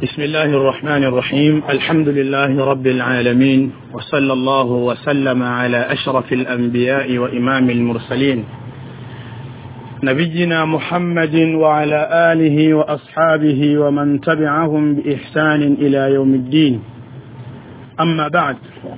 بسم الله الرحمن الرحيم الحمد لله رب العالمين وصلى الله وسلم على أشرف الأنبياء وإمام المرسلين نبينا محمد وعلى آله وأصحابه ومن تبعهم بإحسان إلى يوم الدين أما بعد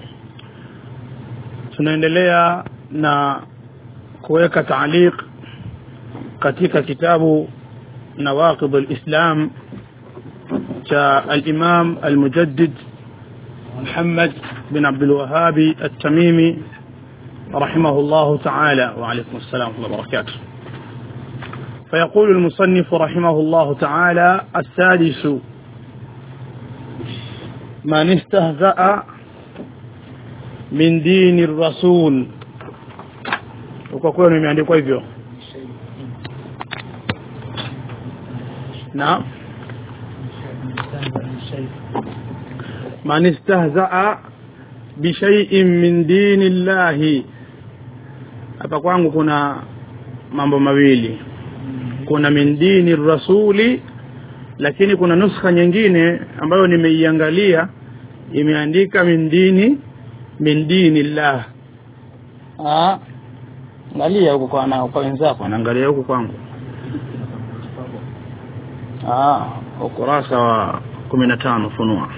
tunaendelea na kuweka taaliq katika kitabu nawaqid alislam cha al-Imam al-Mujaddid Muhammad bin Abdul Wahhab at-Tamimi rahimahullah ta'ala wa alaykum assalam wa barakatuh فيقول المصنف رحمه الله تعالى السادس من استهزأ من دين الرسول kwa kweli imeandikwa hivyo naam man istahzaa bishaiin min dini llahi hapa kwangu kuna mambo mawili kuna min dini rasuli lakini kuna nuskha nyingine ambayo nimeiangalia imeandika min dini min dini llah ah angalia huko kwa na kwa wenzako anaangalia huko kwangu ah ukurasa wa 15 funua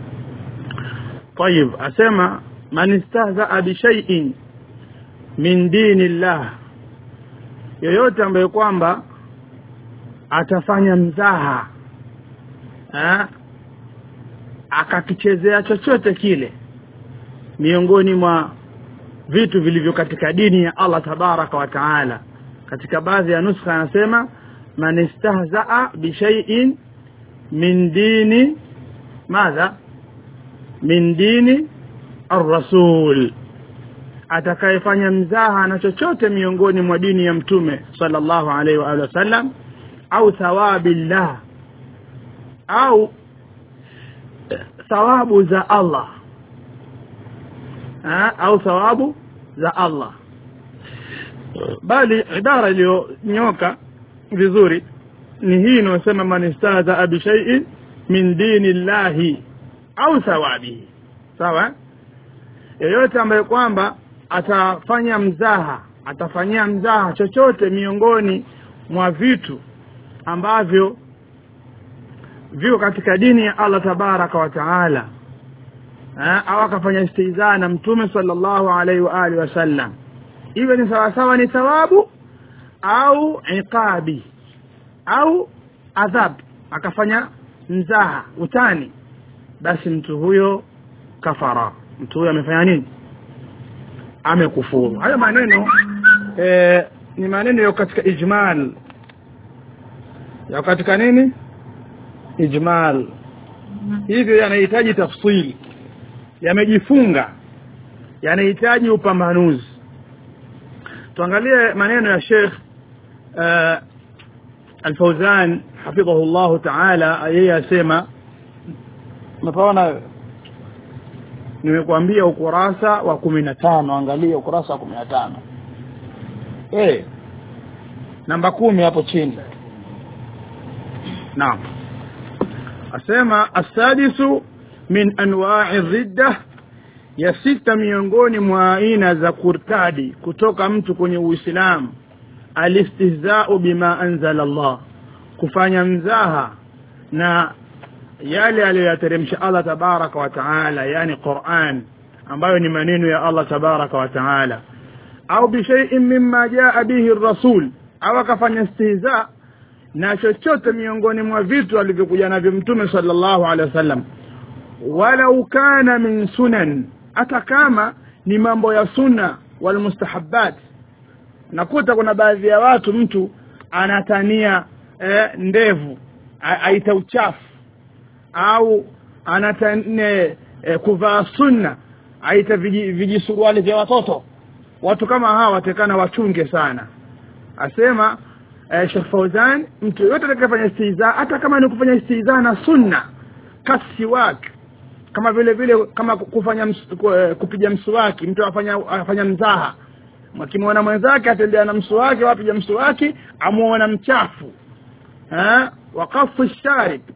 طيب asema man istahza bi shay'in min dini llah yoyote ambaye kwamba atafanya mzaha eh akakichezea chochote kile miongoni mwa vitu vilivyo katika dini ya Allah tabaraka wa taala katika baadhi ya nuskha anasema man istahzaa bi shay'in min dini madha min dini ar-rasul atakayefanya mzaha na chochote miongoni mwa dini ya mtume sallallahu alaihi wa alihi wasallam au thawabillah au thawabu za Allah ha? au thawabu za Allah bali idara iliyonyoka vizuri ni hii inayosema man istahza bi shay'in min dini llahi au thawabihi sawa yeyote ambaye kwamba atafanya mzaha atafanyia mzaha chochote miongoni mwa vitu ambavyo viko katika dini ya Allah tabaraka wa taala au akafanya istihzaa na mtume sallallahu alaihi wa alihi wasallam iwe ni sawasawa ni thawabu au iqabi au adhab akafanya mzaha utani basi mtu huyo kafara mtu huyo amefanya nini amekufuru hayo maneno e, ni maneno yako katika ijmal yako katika nini ijmal hivyo yanahitaji tafsiri yamejifunga yanahitaji upambanuzi tuangalie maneno ya Sheikh uh, Al-Fauzan hafidhahu Allah Ta'ala yeye asema napaona nimekuambia ukurasa wa 15 angalia ukurasa wa 15 eh namba kumi hapo chini naam asema asadisu min anwa'i ridda ya sita miongoni mwa aina za kurtadi kutoka mtu kwenye Uislamu alistihza'u bima anzala Allah kufanya mzaha na yale aliyoyateremsha Allah tabaraka wa taala yani Qur'an ambayo ni maneno ya Allah tabaraka wa taala au bi shay'in mimma jaa bihi ar-rasul au akafanya istihza na chochote miongoni mwa vitu alivyokuja navyo mtume sallallahu alaihi wasallam walau kana min sunan hata kama ni mambo ya sunna wal mustahabbat nakuta kuna baadhi ya watu mtu anatania eh, ndevu aita uchafu au anatania eh, kuvaa sunna aita vijisuruali vya watoto watu kama hawa watekana wachunge sana asema eh, Sheikh Fauzan mtu yote atakayefanya istihza hata kama ni kufanya istihza na sunna kasiwak kama vile vile kama kufanya ms, kupiga mswaki mtu afanya afanya mzaha akimwona mwenzake atembea na mswaki wapiga mswaki amuona mchafu eh waqafu sharib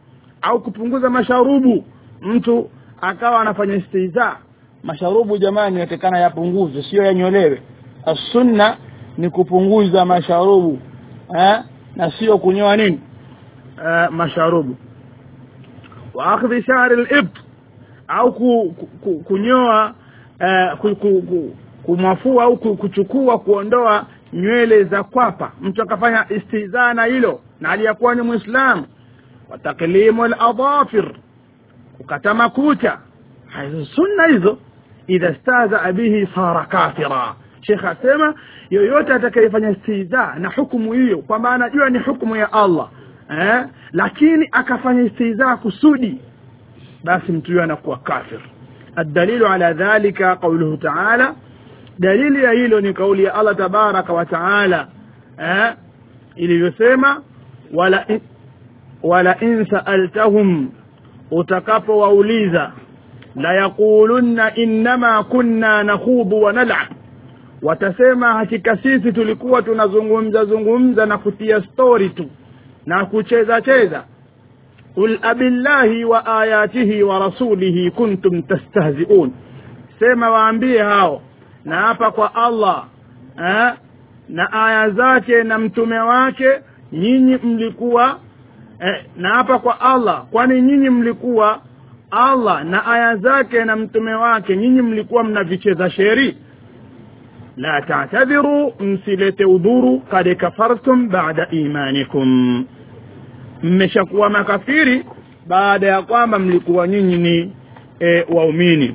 au kupunguza masharubu mtu akawa anafanya istiza masharubu jamani yatekana yapunguzwe sio yanyolewe assunna ni kupunguza masharubu eh? na sio kunyoa nini eh, masharubu wa akhdhi shahri libt au ku, ku, ku, kunyoa eh, ku, ku, ku, kumwafua au ku- kuchukua kuondoa nywele za kwapa mtu akafanya istizaa na hilo na aliyakuwa ni mwislamu wa taklimu ladhafir kukata makucha hizo sunna hizo idha stazaa bihi sara kafira shekh asema yoyote atakayefanya istizaa na hukumu hiyo kwamba anajua ni hukumu ya allah eh? lakini akafanya istizaa kusudi basi mtu huyo anakuwa kafir الدليل على ذلك قوله تعالى دليل ya hilo ni kauli ya Allah tabaraka wa taala eh ilivyosema wala in, wala in sa'altahum utakapowauliza la yaqulunna innama kunna nakhudu wa nal'ab watasema hakika sisi tulikuwa tunazungumza zungumza na kutia story tu na kucheza cheza qul abillahi wa ayatihi wa rasulihi kuntum tastahzi'un sema waambie hao na hapa kwa Allah eh, na aya zake na mtume wake nyinyi mlikuwa eh, na hapa kwa Allah kwani nyinyi mlikuwa Allah na aya zake na mtume wake nyinyi mlikuwa mnavicheza sheri la ta'tadhiru msilete udhuru kad kafartum ba'da imanikum mmeshakuwa makafiri baada ya kwamba mlikuwa nyinyi ni e, waumini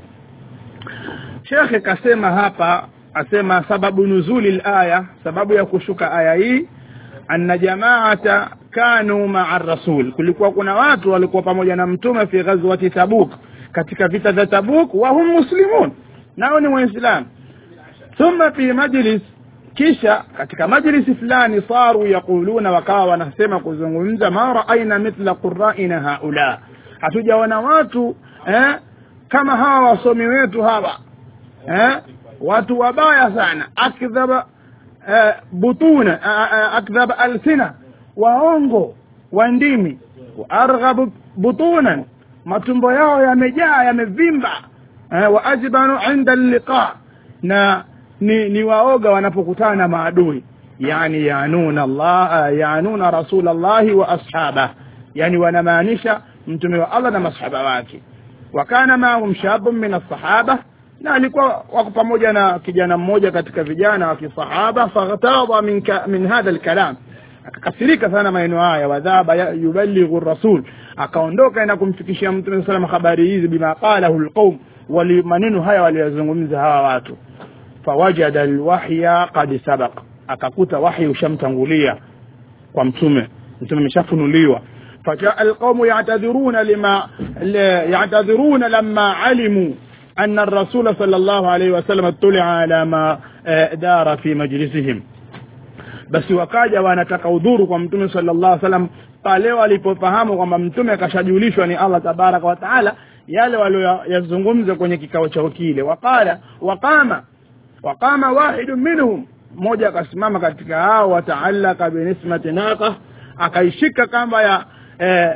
shekhe kasema hapa asema sababu nuzuli laya sababu ya kushuka aya hii anna jamaata kanu maa rasul kulikuwa kuna watu walikuwa pamoja na mtume fi ghazwati tabuk katika vita vya tabuk wahum muslimun nao ni waislamu thumma fi majlis kisha katika majlisi fulani saru yaquluna wakawa wanasema kuzungumza ma raaina mithla quraina haula hatujaona watu eh, kama hawa wasomi wetu hawa eh, watu wabaya sana akdhaba eh, butuna eh, akdhaba alsina waongo wa ndimi wa arghabu butunan matumbo yao yamejaa yamevimba eh, wa ajbanu inda liqa na ni, ni waoga wanapokutana na maadui yani yanuna Allah yanuna rasulallahi wa ashaba yani wanamaanisha mtume wa Allah na masahaba wake wakana maahum shabun min alsahaba na alikuwa wako pamoja na kijana mmoja katika vijana wa kisahaba faghtadha min, ka, min hadha alkalam akakasirika sana maneno haya wadhaba yuballighu rasul akaondoka na kumfikishia mtume sallam habari hizi bima qalahu alqaum wali maneno haya waliyozungumza hawa watu fawajada alwahya qad sabaq akakuta wahyi ushamtangulia kwa mtume mtume ameshafunuliwa fajaa alqaumu ya'tadhiruna lima ya'tadhiruna lamma alimu أن الرسول صلى الله عليه وسلم اطلع على ما دار في مجلسهم basi wakaja wanataka udhuru kwa mtume sallallahu alaihi wasallam pale walipofahamu kwamba mtume akashajulishwa ni Allah tabaraka wa taala yale walioyazungumza kwenye kikao chao kile waqala waqama waqama wahidu minhum mmoja akasimama katika hao wataallaka binismati naqa akaishika kamba ya eh,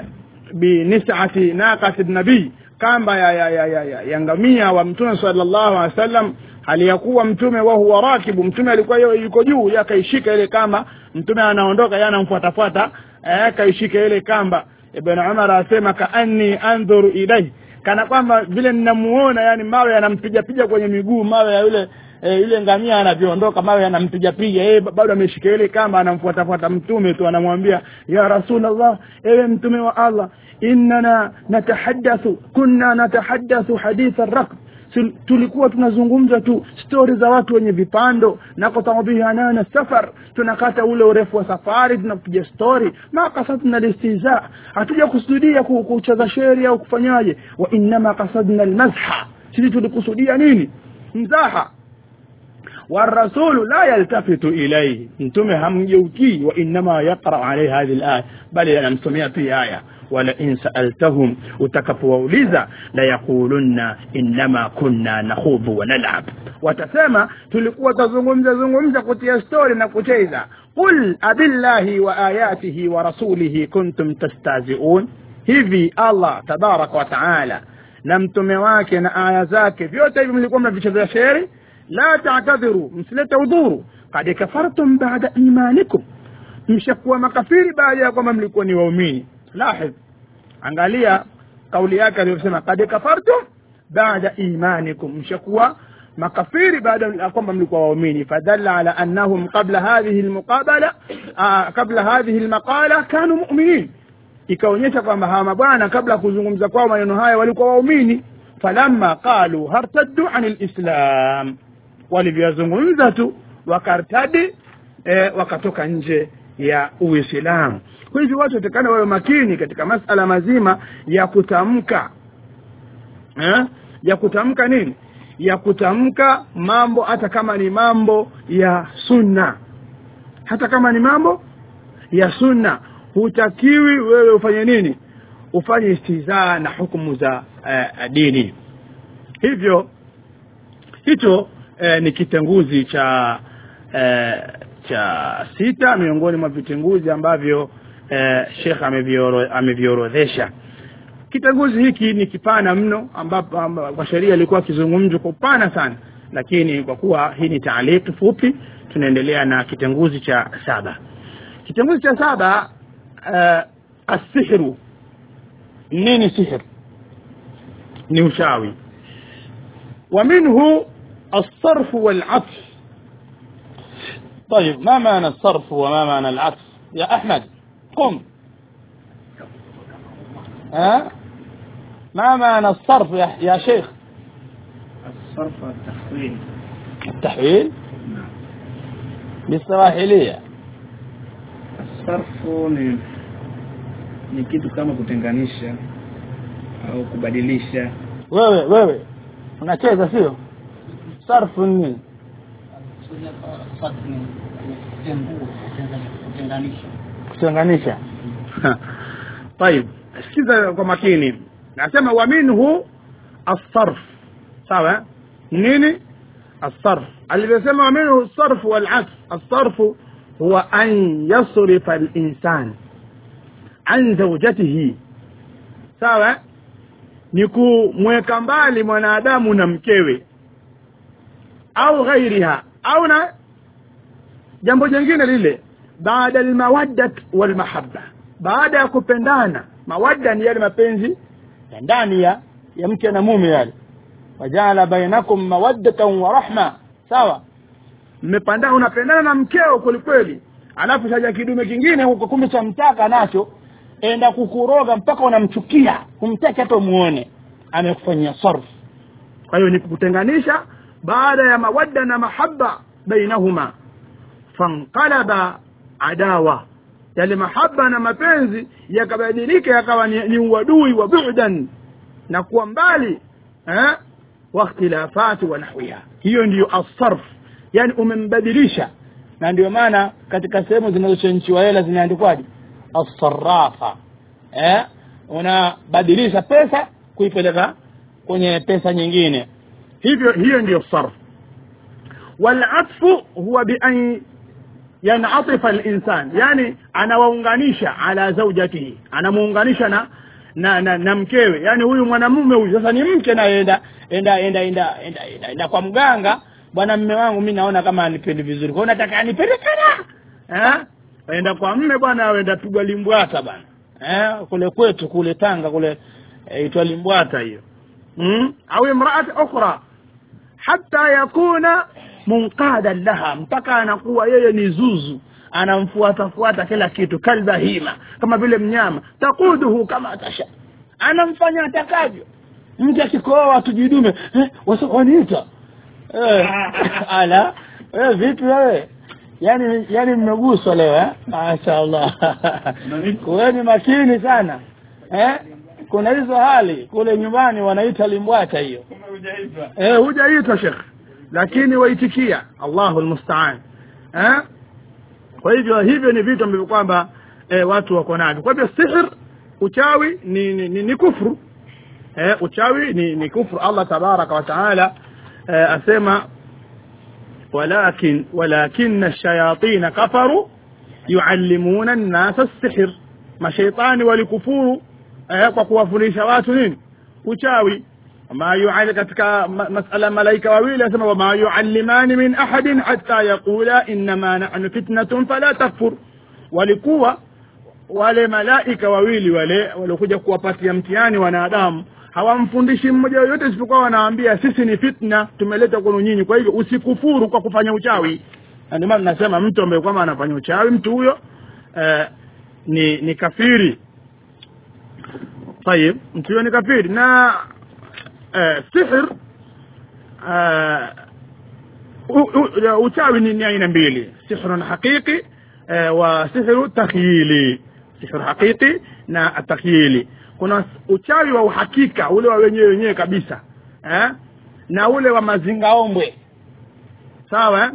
binisati naqati nabii kamba ya, ya, ya, ya, ya, ya ngamia wa mtume sallallahu alaihi wasallam hali ya kuwa mtume wa huwa rakibu mtume alikuwa yuko juu akaishika ile kamba mtume anaondoka yeye anamfuatafuata eh kaishika ile kamba ibn umar asema kaanni andhuru ilayhi kana kwamba vile ninamuona yani mawe yanampiga piga kwenye miguu mawe ya yule e, yule ngamia anavyoondoka mawe yanampiga piga yeye bado ameshika ile kamba anamfuatafuata mtume tu anamwambia ya rasulullah ewe mtume wa Allah innana natahaddathu kunna natahaddathu hadith ar-rakb tulikuwa tunazungumza tu stori za watu wenye vipando nakotabihanana safar tunakata ule urefu wa safari tunapiga stori ma kasadna listiza hatuja kusudia kucheza sheri au kufanyaje wa innama kasadna almazha sisi tulikusudia nini mzaha والرسول لا يلتفت إليه انتم هم يوكي وإنما يقرأ عليه هذه الآية بل أنا مسميها في آية ولئن سألتهم utakapowauliza la yaqulunna innama kunna nakhudhu wa nal'ab watasema tulikuwa tazungumza zungumza kutia story na kucheza qul abillahi wa ayatihi wa rasulihi kuntum tastazi'un hivi allah tabaraka wa taala na mtume wake na aya zake vyote hivi mlikuwa mnavichezea sheri la tatadhiru msilete udhuru kad kafartum bada imanikum mshakuwa makafiri baada ya kwamba mlikuwa ni waumini lahidh angalia kauli yake aliyosema kad kafartum bada imanikum mshakuwa makafiri baada ya kwamba mlikuwa waumini fadalla ala annahum qabla hadhihi almuqabala qabla hadhihi almaqala kanu mu'minin ikaonyesha kwamba hawa mabwana kabla ya kuzungumza kwao maneno haya walikuwa waumini falamma qalu hartaddu an lislam walivyoyazungumza tu wakartadi e, wakatoka nje ya uislamu kwa hivyo watu watakana wawe makini katika masala mazima ya kutamka eh? ya kutamka nini ya kutamka mambo hata kama ni mambo ya sunna hata kama ni mambo ya sunna hutakiwi wewe ufanye nini ufanye istizaa na hukumu za uh, dini hivyo hicho uh, ni kitenguzi cha uh, cha sita miongoni mwa vitenguzi ambavyo uh, shekh ameviorodhesha kitenguzi hiki ni kipana mno ambapo amba, kwa sheria ilikuwa kizungumzwa kwa upana sana lakini kwa kuwa hii ni taaliki fupi tunaendelea na kitenguzi cha saba kitenguzi cha saba uh, asihru nini sihr ni uchawi ومنه الصرف والعطف طيب ما معنى الصرف وما معنى العطف يا أحمد قم ها ما معنى الصرف يا, يا شيخ الصرف التحويل التحويل نعم بالسواحلية sarfu ni ni kitu kama kutenganisha au kubadilisha wewe wewe unacheza sio sarfu ni nini kutenganisha طيب sikiza kwa makini nasema wa minhu الصرف sawa nini الصرف alivyosema wa minhu الصرف والعكس الصرف هو أن يصرف الإنسان عن زوجته sawa ni kumweka mbali mwanadamu na mkewe au ghairiha au na jambo jingine lile baada almawaddat walmahabba baada ya kupendana mawadda ni yale mapenzi ya ndani ya ya mke na mume yale wajala bainakum mawaddatan wa rahma sawa mmepandana unapendana na mkeo kwelikweli alafu chaja kidume kingine huko kumbe cha mtaka nacho enda kukuroga mpaka unamchukia humtaki hata umuone amekufanyia sarf kwa hiyo ni kukutenganisha baada ya mawadda na mahaba bainahuma fanqalaba adawa yale mahaba na mapenzi yakabadilika yakawa ni, ni uadui wa bu'dan na kuwa mbali eh wakhtilafati wa nahwiha hiyo ndiyo asarf yani umembadilisha na ndio maana katika sehemu zinazochenchiwa hela zinaandikwaje asarafa eh unabadilisha pesa kuipeleka kwenye pesa nyingine hivyo hiyo ndiyo sarf walatfu huwa bian yanatifa linsan yani anawaunganisha ala zaujatihi anamuunganisha na na, na na mkewe yani huyu mwanamume huyu sasa ni mke naye enda enda enda enda enda, enda, enda kwa mganga bwana mme wangu mi naona kama anipendi vizuri kwao nataka anipende sana eh enda kwa mme bwana aenda pigwa limbwata bwana eh kule kwetu kule Tanga kule itwa e, limbwata hiyo mm? au imraat ukhra hatta yakuna munqadan laha mpaka anakuwa yeye ni zuzu anamfuata fuata kila kitu kalbahima kama vile mnyama takuduhu kama tasha anamfanya atakavyo mtu akikoa tujidume eh, waniita eh, ala wewe vipi wewe yani yani mmeguswa leo eh mashaallah kuweni makini sana eh kuna hizo hali kule nyumbani wanaita limbwata hiyo eh hujaitwa shekh lakini waitikia Allahu almusta'an eh kwa hivyo hivyo ni vitu ambavyo kwamba eh, watu wako navyo kwa hivyo sihr uchawi ni ni, ni, ni kufru eh, uchawi ni, ni kufru Allah tabaraka wa taala eh, asema ولكن ولكن الشياطين كفروا يعلمون الناس السحر ما شيطان ولكفور eh, kwa kuwafundisha watu nini uchawi ma yuali katika ma- masala malaika wawili asema wama yuallimani min ahadin hatta yaqula innama nahnu fitnatun fala takfur walikuwa wale malaika wawili wale waliokuja kuwapatia mtihani wanadamu hawamfundishi mmoja yoyote isipokuwa wanaambia sisi ni fitna tumeleta kwenu nyinyi kwa hivyo usikufuru kwa kufanya uchawi Na ndio maana nasema mtu ambaye kwamba anafanya uchawi mtu huyo eh, ni ni kafiri طيب mtu huyo ni kafiri na eh, sihr eh, u- u- uchawi ni ni aina mbili sihrun haqiqi eh, wa sihru takhyili sihru haqiqi na takhyili kuna uchawi wa uhakika ule wa wenyewe wenyewe kabisa eh? na ule wa mazingaombwe sawa eh?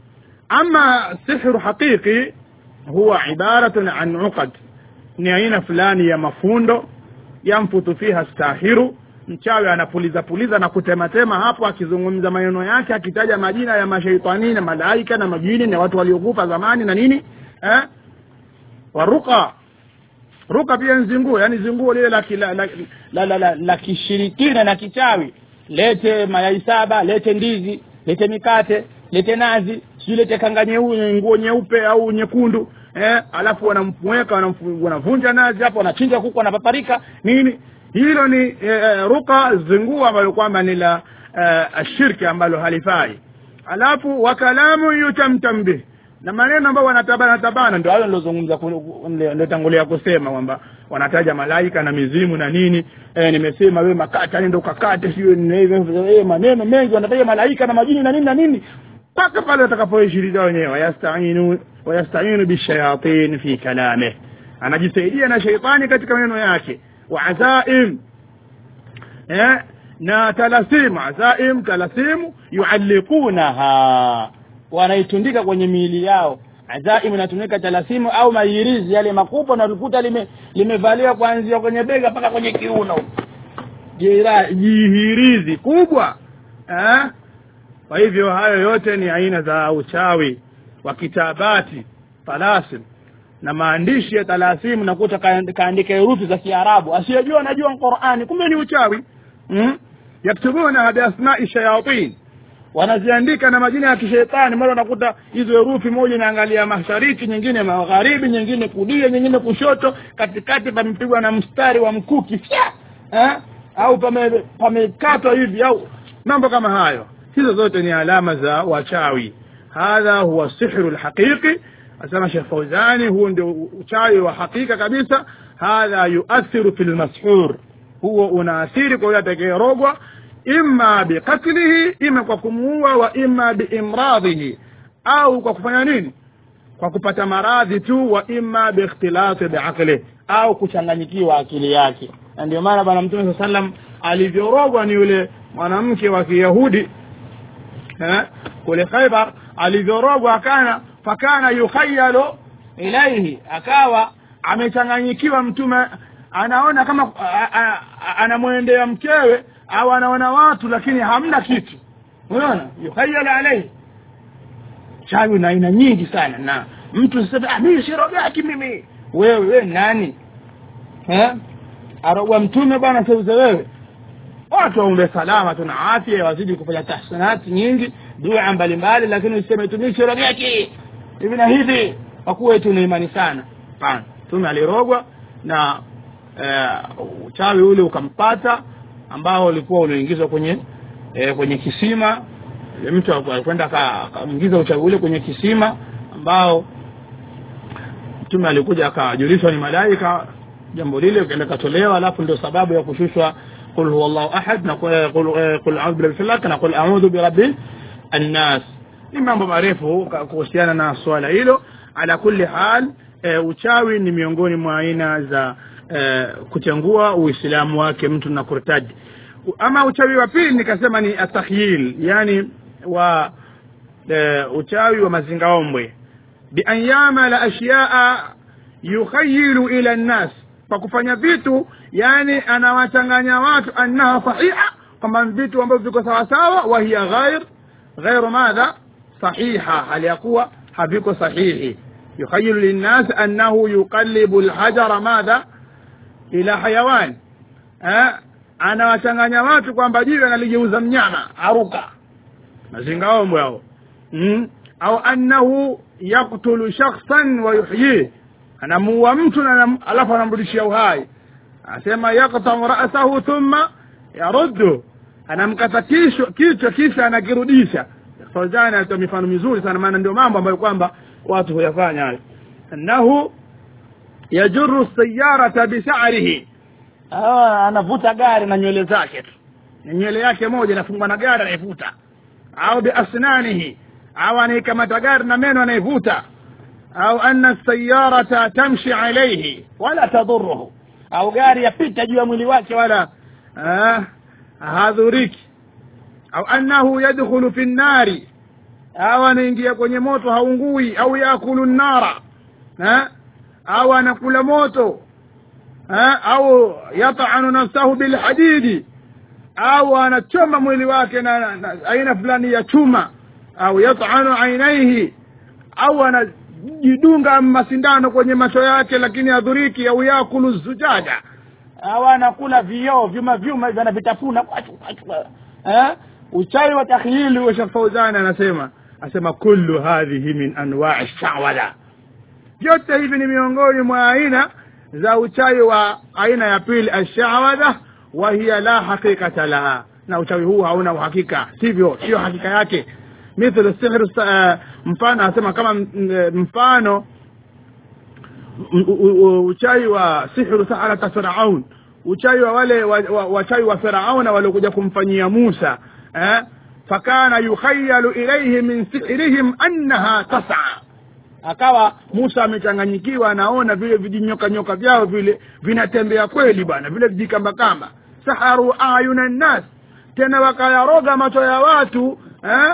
ama sihru haqiqi huwa ibaratun an uqad ni aina fulani ya mafundo yamfutu fiha stahiru mchawi anapuliza puliza na kutematema hapo akizungumza maneno yake akitaja majina ya mashaitani na malaika na majini na watu waliokufa zamani na nini eh? waruka ruka pia ni zinguo yani zinguo lile la, la, la, la, la, la, la kishirikina na kichawi lete mayai saba lete ndizi lete mikate lete nazi sijui lete kanga nyeu- nguo nyeupe au nyekundu eh, alafu wanamweka wanamfu- wanavunja nazi hapo wanachinja kuku wanapaparika nini hilo ni eh, eh, ruka zinguo ambalo kwamba ni la eh, shirki ambalo halifai alafu wakalamu yutamtam bih na maneno ambayo wanatabana tabana ndio hayo nilozungumza niliotangulia kusema kwamba wanataja malaika na mizimu na nini eh, nimesema wewe makata nenda ukakate sio eh, maneno mengi wanataja malaika na majini na nini na nini mpaka pale watakapoishiriza wenyewe wayastainu wayastainu bishayatin fi kalamih anajisaidia na sheitani katika maneno yake wa azaim eh, na talasimu azaim talasimu yualliqunaha wanaitundika kwenye miili yao azaim inatumika talasimu au mayirizi yale makubwa na ulikuta lime limevaliwa kuanzia kwenye bega mpaka kwenye kiuno Jira- jihirizi kubwa eh? kwa hivyo hayo yote ni aina za uchawi wa kitabati talasim na maandishi ya talasimu nakuta kaand- kaandika herufi za kiarabu asiyejua anajua qurani kumbe ni uchawi mm? yaktubuna biasmai shayatin wanaziandika na majina ya kishetani mara unakuta hizo herufi moja inaangalia mashariki nyingine magharibi nyingine kulia nyingine kushoto katikati pamepigwa na mstari wa mkuki fya eh? au pame- pamekatwa hivi au mambo kama hayo hizo zote ni alama za wachawi hadha huwa sihru lhaqiqi asema shekh fauzani huo ndio uchawi wa hakika kabisa hadha yuathiru fi lmashur huo unaathiri kwa yule atakayerogwa imma biqatlihi ima kwa kumuua wa imma biimradhihi au kwa kufanya nini kwa kupata maradhi tu wa imma biikhtilati biaqli au kuchanganyikiwa akili yake na ndio maana bwana mtume saa sallam alivyorogwa ni yule mwanamke wa kiyahudi eh, kule khaibar alivyorogwa akana fakana yukhayalu ilaihi akawa amechanganyikiwa mtume anaona kama a- a- a- anamwendea mkewe au anaona watu lakini hamna kitu unaona yukhayalu alaihi chawi na aina nyingi sana na mtu sasa ah, mimi sirogaki mimi wewe wewe nani eh arogwa mtume bwana seuze wewe watu waombe salama tuna afya wazidi kufanya tahsanati nyingi dua mbalimbali lakini useme tumishi rogaki hivi na hivi kwa kuwa tuna imani sana hapana mtume alirogwa na eh, uchawi ule ukampata ambao ulikuwa unaingizwa kwenye eh, kwenye kisima Yule mtu alikwenda aka- akaingiza uchawi ule kwenye kisima ambao mtume alikuja akajulishwa ni malaika jambo lile kaenda katolewa alafu ndio sababu ya kushushwa qul huwa llahu ahad na qul qul- qul a'udhu birabbil falaq na qul a'udhu birabbil annas ni mambo marefu ka- kuhusiana na swala hilo ala kulli hal e, uchawi ni miongoni mwa aina za e, kuchangua uislamu wake mtu na kurtaji ama uchawi wa pili nikasema ni atakhyil yani wa e, uchawi wa mazingaombwe bian yamala ashyaa yukhayilu ila nnas kwa kufanya vitu yani anawachanganya watu annaha sahiha kwamba vitu ambavyo viko sawasawa wa hiya ghair ghairu madha sahiha hali ya kuwa haviko sahihi yukhayilu linnas annahu yuqallibu lhajara madha ila hayawani eh, anawachanganya watu kwamba jiwe analigeuza mnyama aruka mazingaombwe hao mm? au annahu yaktulu shakhsan wa yuhyih anamuua mtu na anam- alafu anamrudishia uhai asema yaktau rasahu thumma yaruddu anamkata kichwa kichwa kisha anakirudisha fauzani alitoa mifano mizuri sana maana ndio mambo ambayo kwamba watu huyafanya hayo annahu yajuru sayarata bisharihi Ah, anavuta gari na nywele zake tu na nywele yake moja inafungwa na gari anaivuta au biasnanihi au anaikamata gari na meno anaivuta au anna sayarata tamshi alaihi wala tadhuruhu au gari yapita juu ya mwili wake wala ah, hadhuriki au annahu yadkhulu fi nnari au anaingia kwenye moto haungui au yakulu nnara ha? au anakula moto ha? au yatanu nafsahu bilhadidi au anachoma mwili wake na, na, na aina fulani ya chuma au yatanu ainaihi au anajidunga masindano kwenye macho yake lakini adhuriki au yakulu zujaja au anakula vioo vyuma vyuma hivyo anavitafuna kwachu, kwachu, eh? uchawi wa takhyili wa Sheikh Fauzan anasema asema kullu hadhihi min anwa'i shawala vyote hivi ni miongoni mwa aina za uchawi wa aina ya pili ashawadha wa hiya la haqiqata laha na uchawi huu hauna uhakika sivyo sio hakika yake mithlu sihru uh, mfano anasema kama m- m- mfano m- u- u- uchawi wa sihru saharata firaun uchawi wa wale wa- wa- wachawi wa firauna waliokuja kumfanyia musa eh? fakana yukhayalu ilaihi min sihrihim annaha tas'a akawa musa amechanganyikiwa anaona vile vijinyoka nyoka vyao vile vinatembea kweli bwana vile vijikambakamba saharu ayuna nnas tena wakayaroga macho ya watu eh?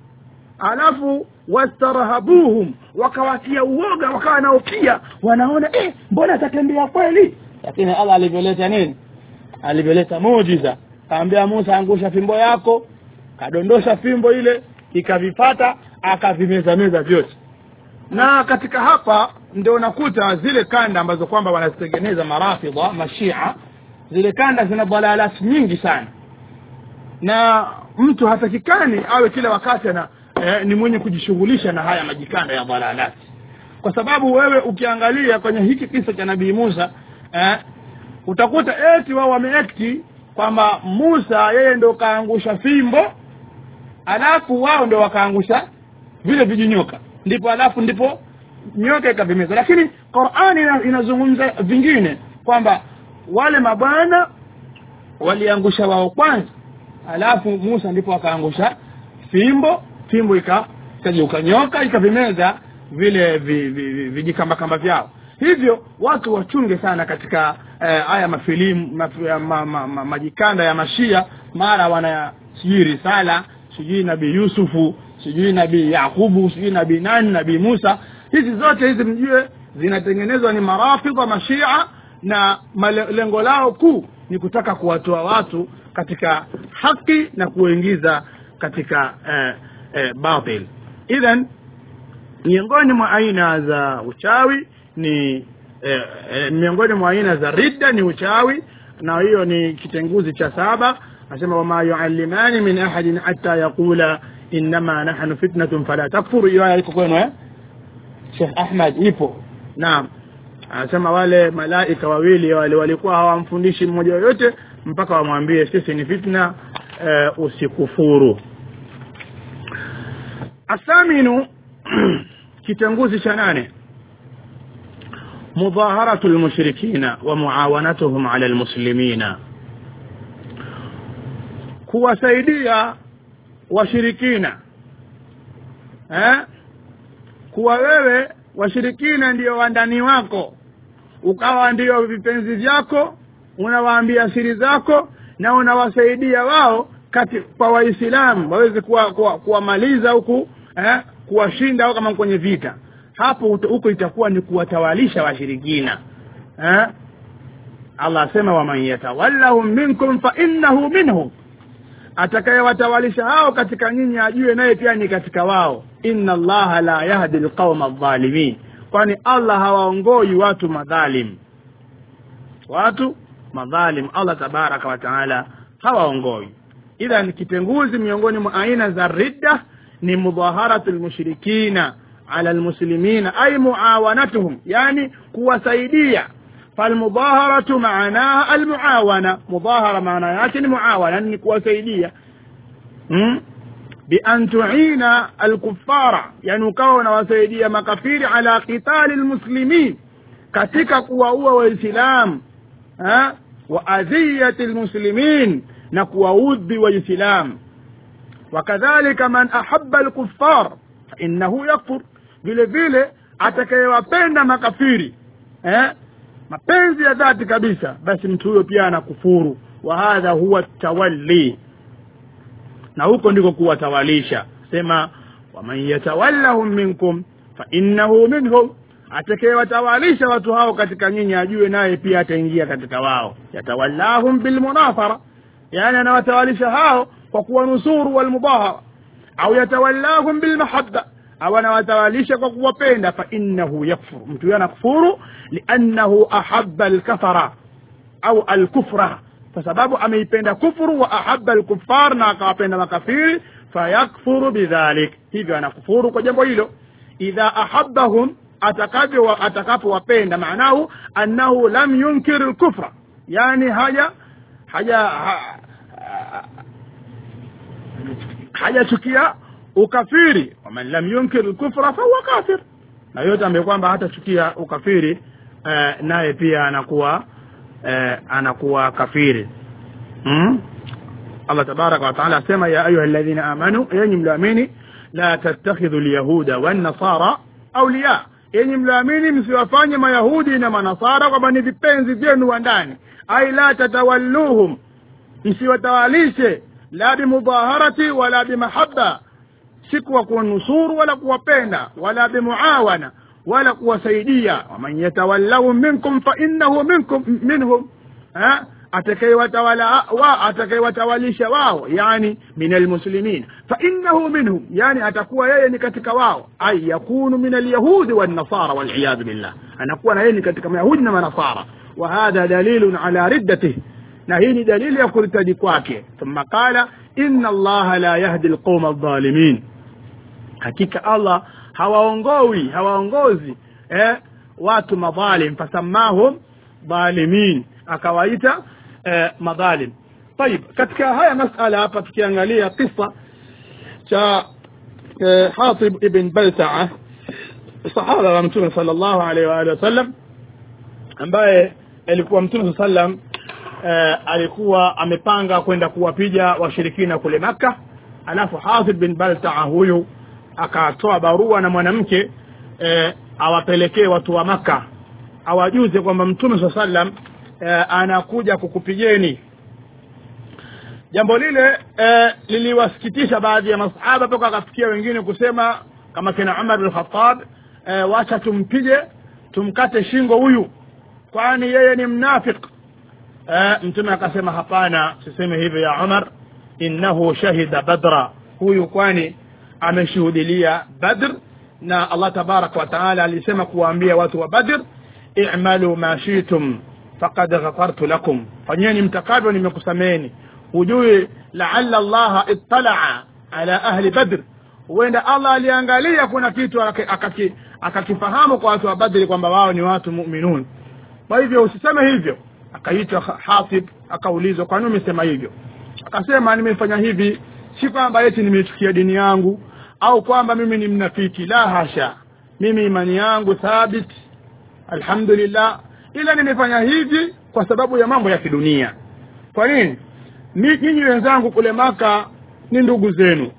alafu wastarhabuhum wakawatia uoga wakawa nao pia wanaona eh, mbona atatembea kweli lakini allah alivyoleta nini alivyoleta muujiza kaambia musa angusha fimbo yako kadondosha fimbo ile ikavipata akavimezameza vyote na katika hapa ndio unakuta zile kanda ambazo kwamba wanazitengeneza marafidha mashia zile kanda zina dalalati nyingi sana na mtu hatakikani awe kila wakati ana eh, ni mwenye kujishughulisha na haya majikanda ya dalalati kwa sababu wewe ukiangalia kwenye hiki kisa cha nabii musa eh, utakuta eti wao wameekti kwamba musa yeye ndo kaangusha fimbo alafu wao ndo wakaangusha vile vijinyoka ndipo alafu ndipo nyoka ikavimeza lakini qurani ina- inazungumza vingine kwamba wale mabwana waliangusha wao kwanza alafu musa ndipo akaangusha fimbo fimbo ika ikageuka nyoka ikavimeza vile vi- vi- vi- vijikambakamba vyao hivyo watu wachunge sana katika eh, haya mafilimu maf, ma, ma, ma, majikanda ya mashia mara wana sijui risala sijui nabii yusufu sijui nabii yakubu sijui nabii nani nabii musa hizi zote hizi mjue zinatengenezwa ni marafidha mashia na male- lengo lao kuu ni kutaka kuwatoa watu katika haki na kuwaingiza katika eh, eh, batil idhan miongoni mwa aina za uchawi ni eh, eh, miongoni mwa aina za ridda ni uchawi na hiyo ni kitenguzi cha saba nasema wama yuallimani min ahadin hatta yaqula innama nahnu fitnatun fala takfuru hiyo aya iko kwenu eh Sheikh Ahmad ipo naam anasema wale malaika wawili wale walikuwa hawamfundishi mmoja yoyote mpaka wamwambie sisi ni fitna eh, usikufuru athaminu kitenguzi cha nane مظاهرة المشركين ومعاونتهم على المسلمين kuwasaidia washirikina eh? kuwa wewe washirikina ndio wandani wako ukawa ndio vipenzi vyako unawaambia siri zako na unawasaidia wao kati kwa waislamu waweze kuwamaliza kuwa, kuwamaliza huku eh? kuwashinda au kama kwenye vita hapo ut- huko itakuwa ni kuwatawalisha washirikina eh? allah asema waman yatawallahum minkum fa innahu minhum atakayewatawalisha hao katika nyinyi ajue naye pia ni katika wao inna allaha la yahdi lqauma aldhalimin kwani allah hawaongoi watu madhalim watu madhalim allah tabaraka wa taala hawaongoi idhan kitenguzi miongoni mwa aina za ridda ni mudhaharatu lmushrikina ala lmuslimina ay muawanatuhum yani kuwasaidia falmudhaharatu maanaha almuawana mudhahara maana yake ni muawana ni kuwasaidia hmm? bian tuina alkufara yani ukawa unawasaidia makafiri ala qitali lmuslimin katika kuwaua waislamu wa adhiyati lmuslimin na kuwaudhi waislamu wakadhalika man ahaba alkuffar fainahu yakfur vile vile atakayewapenda makafiri eh? mapenzi ya dhati kabisa basi mtu huyo pia anakufuru wa hadha huwa tawalli na huko ndiko kuwatawalisha sema waman yatawallahum minkum fainnahu minhum atakayewatawalisha watu hao katika nyinyi ajue naye pia ataingia katika wao yatawallahum bilmunafara yani anawatawalisha hao kwa kuwanusuru walmudahara au yatawallahum bilmahabba au anawatawalisha kwa kuwapenda fainnahu yakfur mtu huyo anakufuru liannahu ahaba alkafara au alkufra kwa sababu ameipenda kufuru wa ahaba alkufar na akawapenda makafiri fayakfuru bidhalik hivyo anakufuru kwa jambo hilo idha ahabahum atakavyo atakapowapenda maanahu annahu lam yunkir lkufra yani haja haja ha, hajachukia ukafiri waman lam yunkir lkufra fahuwa kafir na yote ambaye kwamba hatachukia ukafiri eh, naye pia anakuwa eh, anakuwa kafiri hmm? allah tabaraka wataala asema ya ayuha ladhina amanu yenyi mlioamini la tattakhidhu lyahuda wannasara auliya yenyi mlioamini msiwafanye mayahudi na manasara kwamba ni vipenzi vyenu wa ndani ai la tatawalluhum msiwatawalishe la bimudhaharati wala bimahaba si kuwa kuwanusuru wala kuwapenda wala bimuawana wala kuwasaidia waman yatawallahum minkum fainnahu minkum minhum atakayewatawala wa atakayewatawalisha wao yani min almuslimin fainnahu minhum yani atakuwa yeye ni katika wao ay yakunu min alyahudi wannasara waliyadhu billah anakuwa na yeye ni katika mayahudi na manasara wa hadha dalilun ala riddatih na hii ni dalili ya kuritaji kwake thumma qala inna allaha la yahdi alqauma aldhalimin hakika allah hawaongowi hawaongozi eh, watu madhalim fasamahum dhalimin akawaita eh, madhalim طيب katika haya masala hapa tukiangalia kisa cha eh, hatib ibn baltaa sahaba wa mtume sallallahu alaihi wa alihi wasallam ambaye alikuwa mtume saa sallam eh, alikuwa amepanga kwenda kuwapiga washirikina kule makka alafu hatib bin baltaa huyu akatoa barua na mwanamke eh, awapelekee watu wa maka awajuze kwamba mtume saa sallam eh, anakuja kukupigeni jambo lile eh, liliwasikitisha baadhi ya masahaba mpaka akafikia wengine kusema kama kina umar bin khatab eh, wacha tumpige tumkate shingo huyu kwani yeye ni mnafiq eh, mtume akasema hapana siseme hivyo ya umar innahu shahida badra huyu kwani ameshuhudilia badr na allah tabaraka wa taala alisema kuwaambia watu wa badr i'malu ma shitum faqad ghafartu lakum fanyeni mtakavyo nimekusameni hujui laala allaha ittalaa ala ahli badr huenda allah aliangalia kuna kitu akaki, akakifahamu kwa watu wa badri kwamba wao ni watu muminun kwa hivyo usiseme hivyo akaitwa hatib akaulizwa kwa nini umesema hivyo akasema nimefanya hivi si kwamba eti nimechukia dini yangu au kwamba mimi ni mnafiki la hasha mimi imani yangu thabit alhamdulillah ila nimefanya hivi kwa sababu ya mambo ya kidunia kwa nini nyinyi wenzangu kule maka ni ndugu zenu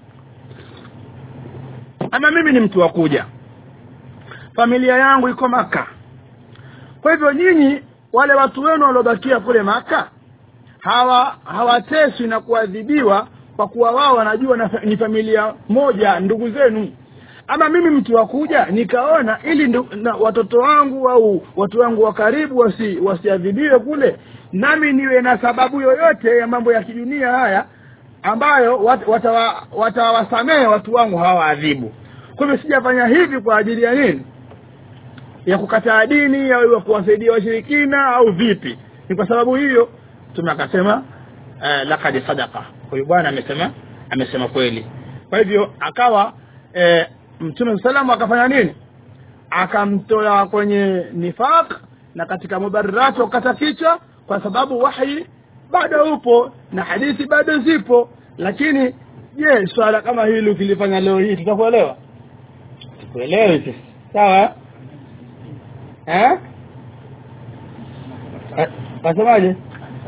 ama mimi ni mtu wa kuja familia yangu iko maka kwa hivyo nyinyi wale watu wenu waliobakia kule maka hawa hawateswi na kuadhibiwa kwa kuwa wao wanajua na, ni familia moja ndugu zenu ama mimi mtu wa kuja nikaona ili ndu, na watoto wangu au watu wangu wa karibu wasi wasiadhibiwe kule nami niwe na sababu yoyote ya mambo ya kidunia haya ambayo watawasamehe wata watu wangu hawaadhibu kwa hivyo sijafanya hivi kwa ajili ya nini ya kukataa dini au ya kuwasaidia washirikina au vipi ni kwa sababu hiyo mtume akasema uh, lakad sadaqa huyu bwana amesema amesema kweli kwa hivyo akawa e, mtume salamu akafanya nini akamtoa kwenye nifaq na katika mubarirati wakata kichwa kwa sababu wahi bado upo na hadithi bado zipo lakini je swala kama hili ukilifanya leo hii tutakuelewa tukuelewi sisi sawa eh Eh, wasemaje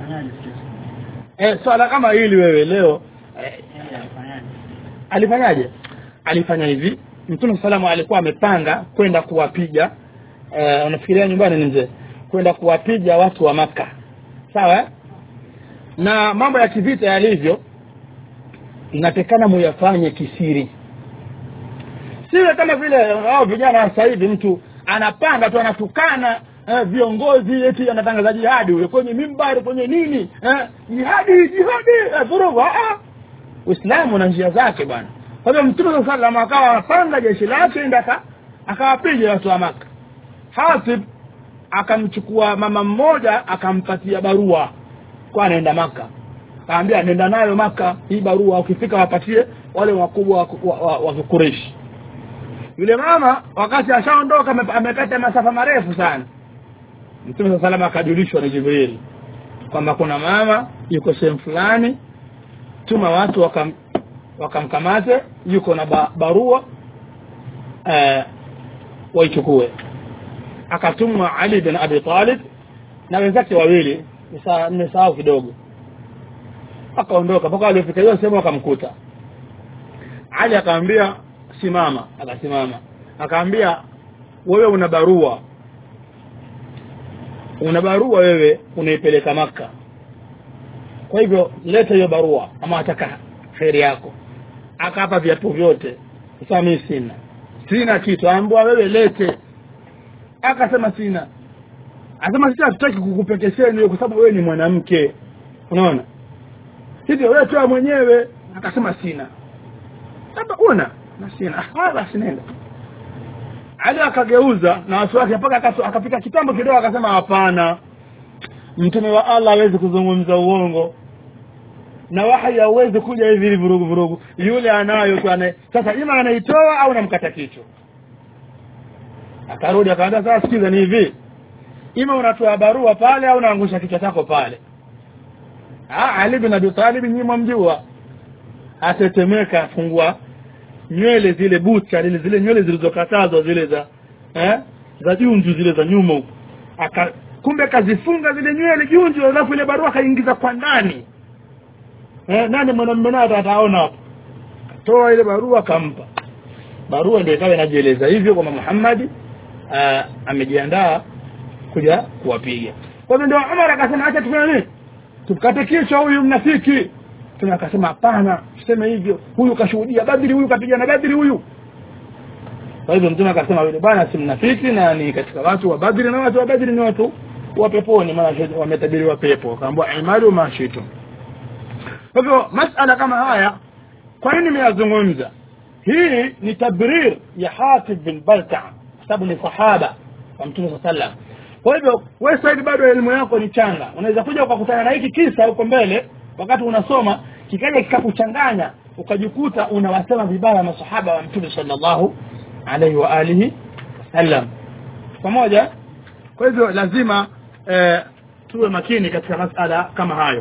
eh, swala kama hili wewe leo eh, alifanyaje alifanya hivi mtume salamu alikuwa amepanga kwenda kuwapiga eh, unafikiria nyumbani ni mzee kwenda kuwapiga watu wa maka sawa eh? na mambo ya kivita yalivyo inatekana muyafanye kisiri siwe kama vile hao vijana wa sasa hivi mtu anapanga tu anatukana eh, viongozi eti anatangaza jihadi ule kwenye mimbari kwenye nini eh, jihadi jihadi eh, vurugu ah, ah. uislamu na njia zake bwana kwa hivyo mtume saa salam akawa anapanga jeshi lake enda aka- akawapiga watu wa maka hatib akamchukua mama mmoja akampatia barua kwa anaenda maka kaambia nenda nayo maka hii barua ukifika wapatie wale wakubwa wa, wa, wa, wa Quraysh yule mama wakati ashaondoka ame- amekata masafa marefu sana mtume saa salama akajulishwa na jibril kwamba kuna mama yuko sehemu fulani tuma watu wakam wakamkamate yuko na ba, barua eh, waichukue akatumwa ali bin abi talib na wenzake wawili nisa- nimesahau kidogo akaondoka mpaka waliofika hiyo sehemu akamkuta ali akamwambia simama akasimama akaambia wewe una barua una barua wewe unaipeleka maka kwa hivyo leta hiyo barua ama ataka kheri yako akapa viatu vyote sasa mimi sina sina kitu ambwa wewe lete akasema sina akasema sisi hatutaki kukupekesheni wewe kwa sababu wewe ni mwanamke unaona hivyo wewe toa mwenyewe akasema sina sasa una na sina ah basi nenda ali akageuza na watu wake mpaka akatu- akapita kitambo kidogo akasema hapana mtume wa Allah hawezi kuzungumza uongo na wahi hauwezi kuja hivi hivi vurugu vurugu yule anayo tu anaye sasa ima anaitoa au namkata kichwa akarudi akaambia sasa sikiza ni hivi ima unatoa barua pale au unaangusha kichwa chako pale ah Ali bin Abi Talib nyinyi mwamjua atetemeka afungua nywele zile bucha zile zile nywele zilizokatazwa zile za eh za junju zile za nyuma huko aka kumbe kazifunga zile nywele junju alafu ile barua kaingiza kwa ndani eh nani mwanamume naye ataona hapo toa ile barua kampa barua ndio ikawa inajieleza hivyo kwamba Muhammad ah, amejiandaa kuja kuwapiga kwa hivyo ndio Umar akasema acha tufanye nini tukate kichwa huyu mnafiki tuna akasema hapana useme hivyo huyu kashuhudia badri huyu kapigana badri huyu kwa hivyo mtume akasema yule bwana si mnafiki na ni katika watu wa badri na watu wa badri ni watu wa peponi maana wametabiriwa pepo akaambiwa imadu mashitu kwa hivyo masala kama haya kwa nini nimeyazungumza hii ni tabrir ya Hatib bin Balta sababu ni sahaba wa mtume sallallahu alaihi wasallam kwa hivyo wewe sasa hivi bado elimu yako ni changa unaweza kuja ukakutana na hiki kisa huko mbele wakati unasoma kikaja kikakuchanganya ukajikuta unawasema vibaya masahaba wa mtume sallallahu alaihi wa alihi wasallam pamoja kwa hivyo lazima eh, tuwe makini katika masala kama hayo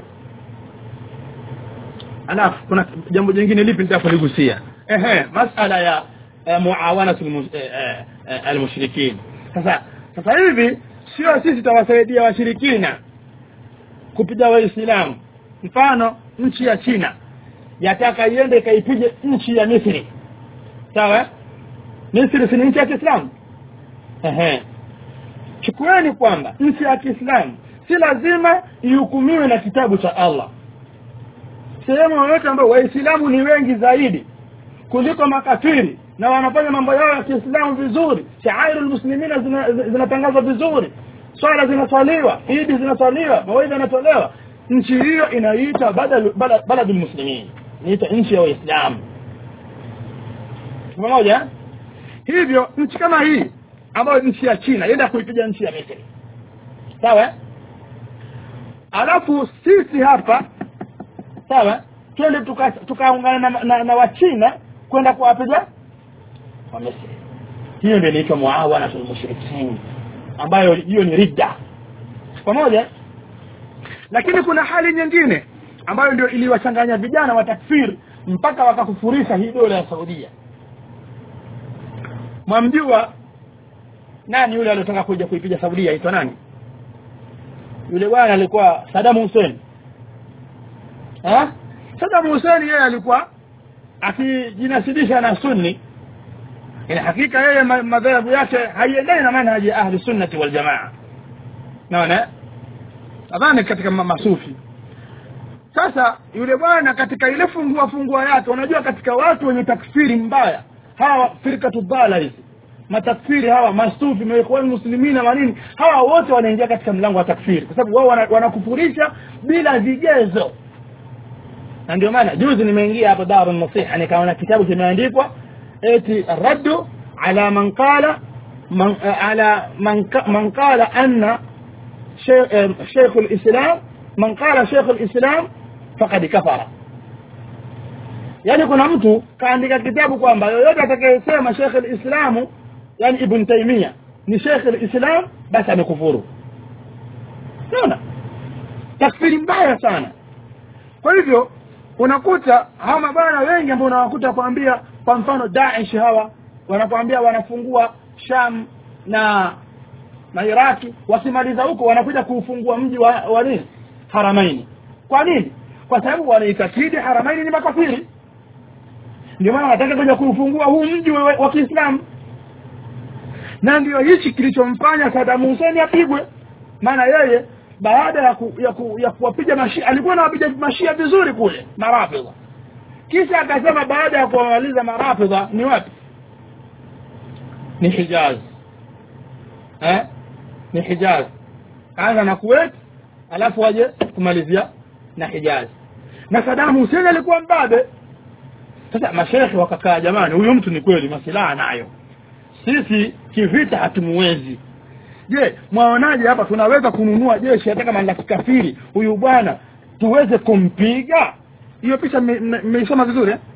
alafu kuna jambo jingine lipi nitakuligusia ehe masala ya eh, muawanatu almus- eh, eh, eh, almushrikin sasa sasa hivi sio sisi tawasaidia washirikina kupiga waislamu mfano nchi ya China yataka iende ikaipige nchi ya Misri sawa Misri si ni nchi ya Kiislamu ehe chukueni kwamba nchi ya Kiislamu si lazima ihukumiwe na kitabu cha Allah sehemu yoyote ambayo waislamu ni wengi zaidi kuliko makafiri na wanafanya mambo yao ya Kiislamu vizuri shairu muslimina zina- zinatangazwa vizuri swala zinaswaliwa idi zinaswaliwa mawaidha yanatolewa nchi hiyo inaitwa badal- bala- baladul muslimin inaitwa nchi ya waislamu pamoja hivyo nchi kama hii ambayo nchi ya china yenda kuipiga nchi ya misri sawa eh? alafu sisi hapa sawa twende tukaungana tuka tukaungana na, na, na wachina kwenda kuwapiga wa misri hiyo ndio inaitwa muawanatul mushrikin ambayo hiyo ni ridda pamoja lakini kuna hali nyingine ambayo ndio iliwachanganya vijana wa takfir mpaka wakakufurisha hii dola ya saudia mwamjua nani yule aliyotaka kuja kuipiga saudia aitwa nani yule bwana alikuwa Saddam Hussein ha? Saddam Hussein yeye alikuwa akijinasibisha na sunni ina hakika yeye madhehebu yake haiendani na manhaji ya ahli sunnati wal jamaa naona nadhani katika masufi sasa yule bwana katika ile fungua fungua yake unajua katika watu wenye takfiri mbaya hawa firkatu dhala hizi matakfiri hawa masufi maikhwani muslimina manini hawa wote wanaingia katika mlango wa takfiri kwa sababu wao wanakufurisha wana bila vigezo na ndio maana juzi nimeingia hapo daru nasiha nikaona kitabu kimeandikwa eti raddu ala man qala man ala man, man qala anna شيخ الإسلام من قال شيخ الإسلام فقد كفر yani kuna mtu kaandika kitabu kwamba yoyote atakayesema Sheikh al-Islamu yani Ibn Taymiyyah ni Sheikh al-Islam basi amekufuru unaona takfiri mbaya sana kwa hivyo unakuta hawa mabwana wengi ambao unawakuta kuambia kwa mfano Daesh hawa wanakuambia wanafungua Sham na na Iraki wakimaliza huko wanakuja kuufungua mji wa, wa nini Haramaini kwa nini kwa sababu wanaitakidi Haramaini ni makafiri ndio maana wanataka kuja kuufungua huu mji wa, wa Kiislamu na ndio hichi kilichomfanya Saddam Hussein apigwe maana yeye baada ya ku, ya, ku, ya kuwapiga mashia alikuwa anawapiga mashia vizuri kule marafidha kisha akasema baada ya kuwamaliza marafidha ni wapi ni Hijaz eh ni Hijaz kaanza na Kuwait alafu waje kumalizia na Hijaz na Saddam Hussein alikuwa mbabe sasa mashekhe wakakaa jamani huyu mtu ni kweli masilaha nayo sisi kivita hatumuwezi je mwaonaje hapa tunaweza kununua jeshi hata kama la kikafiri huyu bwana tuweze kumpiga hiyo picha mmeisoma vizuri eh?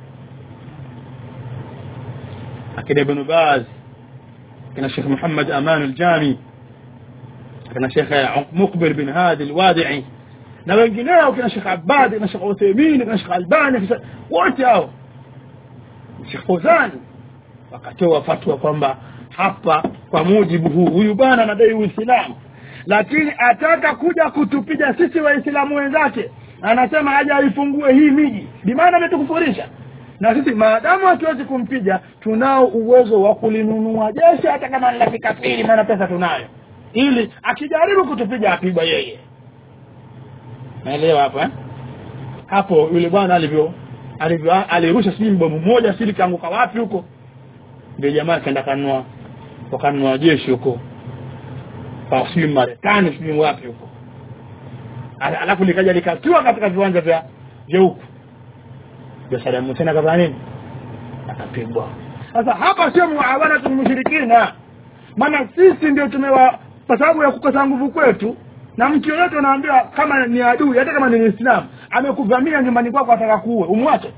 akina ibn Baz akina Sheikh Muhammad Aman al-Jami akina Sheikh Muqbil bin Hadi al-Wadi'i na wengineo kina Sheikh Abbad na Sheikh Uthaymeen na Sheikh Albani wote hao Sheikh Fawzan wakatoa fatwa kwamba hapa kwa mujibu huu huyu bwana anadai Uislamu lakini ataka kuja kutupiga sisi waislamu wenzake anasema aje aifungue hii miji bimaana ametukufurisha na sisi maadamu hatuwezi kumpiga tunao uwezo wa kulinunua jeshi hata kama ni la kikafiri maana pesa tunayo ili akijaribu kutupiga apigwa yeye naelewa hapa eh? hapo yule bwana alivyo alivyo alirusha sijui bomu moja sili kaanguka wapi huko ndio jamaa kaenda kanua wakanunua jeshi huko kwa sijui Marekani sijui wapi huko alafu likaja likatua katika viwanja vya vya huku ndio Saddam Hussein akafanya nini akapigwa sasa hapa sio muawana mushrikina maana sisi ndio tumewa kwa sababu ya kukosa nguvu kwetu na mtu yoyote anaambiwa kama ni adui hata kama ni Muislamu amekuvamia nyumbani kwako ataka kuue umwache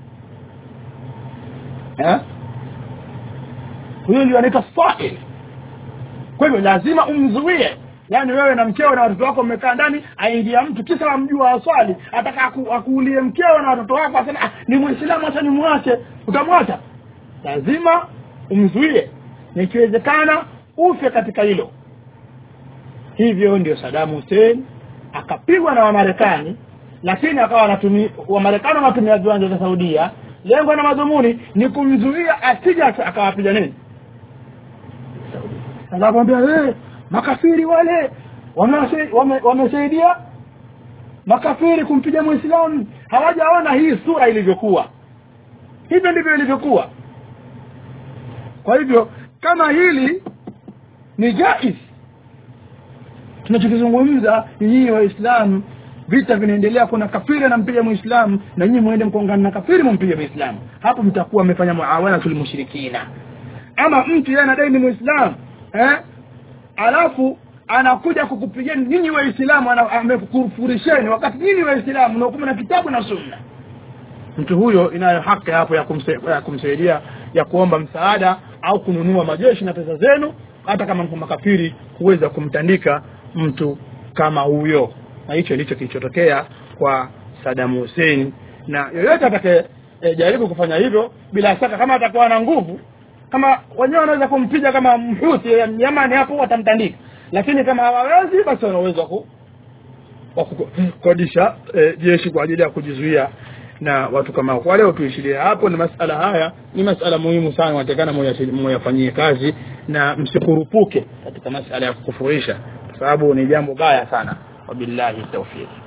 eh huyo ndio anaitwa fa'il kwa hivyo lazima umzuie yaani wewe na mkeo na watoto wako mmekaa ndani aingia mtu kisa amjua aswali ataka aku, akuulie mkeo na watoto wako asema ah, ni muislamu acha nimwache utamwacha lazima umzuie na ikiwezekana ufe katika hilo hivyo ndio Saddam Hussein akapigwa na Wamarekani lakini akawa anatumia Wamarekani wanatumia viwanja vya Saudia lengo na madhumuni ni kumzuia asije akawapiga nini anakwambia wewe makafiri wale wamesaidia wame, makafiri kumpiga muislamu hawajaona hii sura ilivyokuwa hivyo ndivyo ilivyokuwa kwa hivyo kama hili ni jaiz tunachokizungumza nyinyi waislamu vita vinaendelea kuna kafiri anampiga muislamu na nyinyi muende mkongana na kafiri mumpige muislamu hapo mtakuwa mmefanya muawana tul mushrikina ama mtu yeye anadai ni muislamu eh? alafu anakuja kukupigeni nyinyi waislamu ana- amekufurisheni wakati nyinyi waislamu mnahukumu na kitabu na sunna mtu huyo inayo haki hapo ya, kumse, ya kumsaidia ya kuomba msaada au kununua majeshi na pesa zenu hata kama mko makafiri kuweza kumtandika mtu kama huyo na hicho ndicho kilichotokea kwa Saddam Hussein na yoyote atakaye e, jaribu kufanya hivyo bila shaka kama atakuwa na nguvu kama wenyewe wanaweza kumpiga kama mhuti ya Yamani hapo watamtandika lakini kama hawawezi basi wana uwezo wa ku- wa kukodisha e, jeshi kwa ajili ya kujizuia na watu kama hao. kwa leo tuishilie hapo ni masala haya ni masala muhimu sana watakana moyafanyie kazi na msikurupuke katika masala ya kukufurisha kwa sababu ni jambo baya sana wabillahi tawfiq